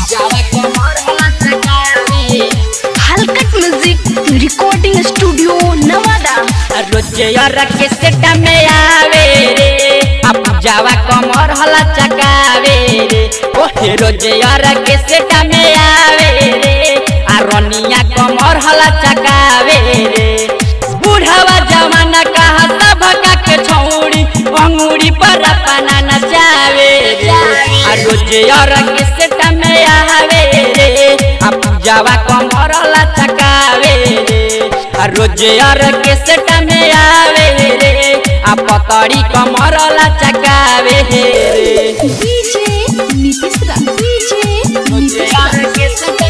जावा कमर हला चकावे हलकट म्यूजिक रिकॉर्डिंग स्टूडियो नवादा रोजे के सेट में आवे रे अब जावा कमर हला चकावे रे ओहे रोजे के सेट में आवे रे आ रनिया कमर हला चकावे रे बुढ़ावा जमाना कहा सब का के छौड़ी अंगूरी पर अपना नचावे रे आ रोजे के सेट में आवे रे अब जावा कमर हला चकावे रे आ रोजे के सेट में आवे रे आ पतड़ी कमर ला चकावे रे डीजे नीतीश दा डीजे रोजे के सेट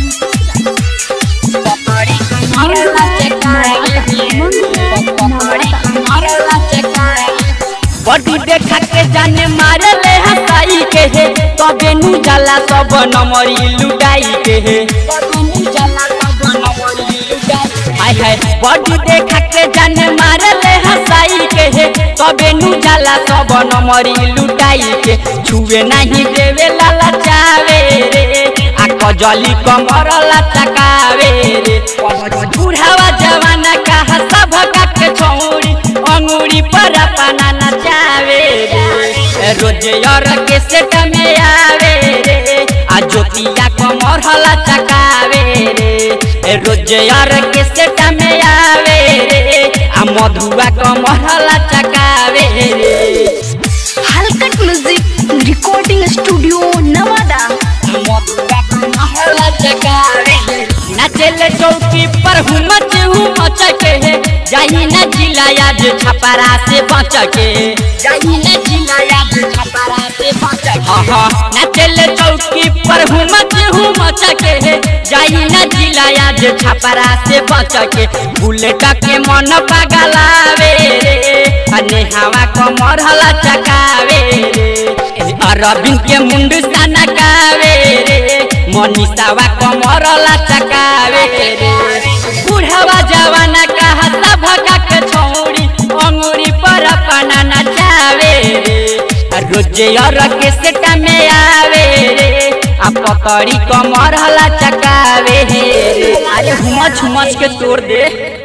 पतड़ी कमर ला चकावे पतड़ी कमर ला चकावे बॉडी देखा के जाने मारे ले हसाई के हे तबे नु जाला सब नमरी लुगाई के हे तबे नु जाला सब नमरी लुगाई हाय हाय बॉडी देखा के जाने मारे ले हसाई के हे तबे नु जाला सब नमरी लुटाई के छुए नहीं देवे लाला चावे रे आ कजली कमर ला चकावे रे बुढ़ावा जवाना कहा सब का के छौड़ी अंगूरी पर अपना नचावे रे रोजे और के सेट में आवे रे आ ज्योतिया कमर हला चकावे रे रोजे और के सेट में आवे रे आ मधुआ कमर हला चकावे रे हलकट म्यूजिक रिकॉर्डिंग स्टूडियो नवादा मधुआ कमर हला चकावे नाचेले चौकी पर हुमच हुमच के है जाही न जिला आज छपरा से बच के जाही न जिला आज छपरा से बच के हाँ हाँ नाचेले चौकी पर हुमच हुमच के है जाही न जिला आज छपरा से बच के बुलेट के मन पगलावे रे अने हवा कमर हला चकावे रे अरविंद के मुंड सनकावे रे मनीषावा कमर ला चकावे रे बुढ़ावा जवाना कहा सब का के छौड़ी अंगूरी पर अपना नचावे रे रोजे और के सेट में आवे रे आ पकड़ी कमर हला चकावे रे अरे हुमच हुमच के तोड़ दे